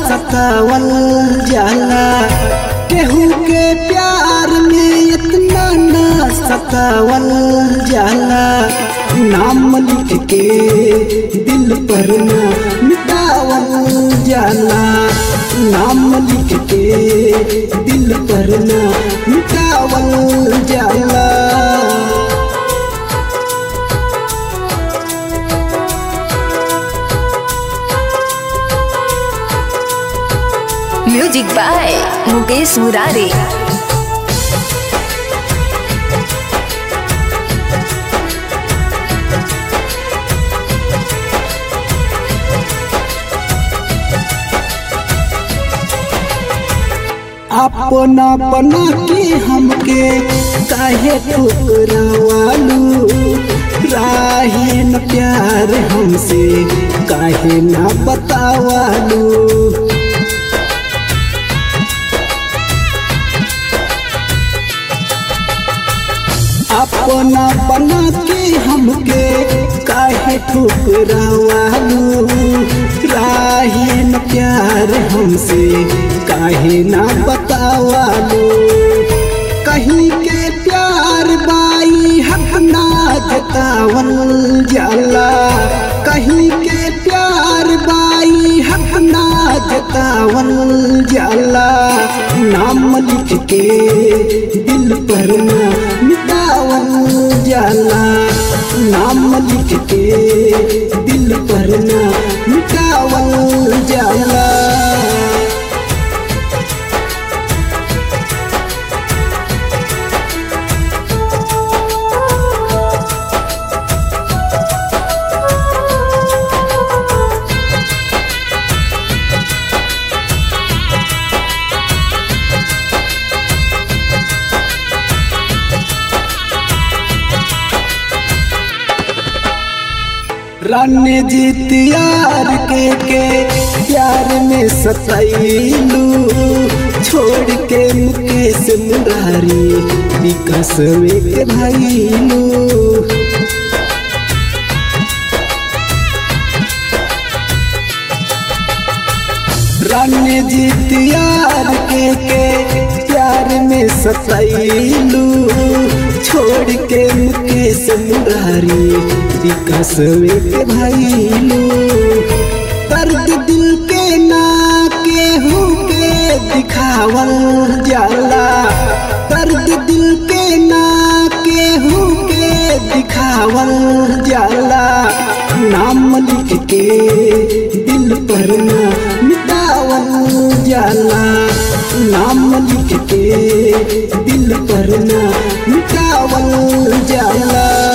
सतावल जाला केहू के प्यार में इतना ना सतावल जाला नाम लिख के दिल पर ना मिटावल जाला नाम लिख के दिल पर ना मिटावल जाला म्यूजिक बाय मुकेश मुरारे अपना बना के हमके काहे ठुकरावालू राहे न प्यार हमसे काहे ना बतावालू अपना बना के हमके काहे ठुकरावालू राहे न प्यार हमसे काहे ना बतावालू कहीं के प्यार बाई हक ना जतावल जाला कहीं के प्यार बाई हक ना जतावल जाला नाम लिख के दिल पर ना मिटावल जाला नाम लिख के दिल पर ना मिटावल जाला रान्य जीत यार के के प्यार में सतैलू छोड़ के मुकेश मुरारी विकास के भाईलू रान्य जीत यार के के प्यार में सतैलू छोड़ के मुकेश मुरारी विकास के भाईलू दर्द दिल के ना केहू के दिखावल जाला दर्द दिल के ना केहू के दिखावल जाला नाम लिख के दिल पर ना मिटावल जाला नाम लिख के दिल पर ना मिटावल जाला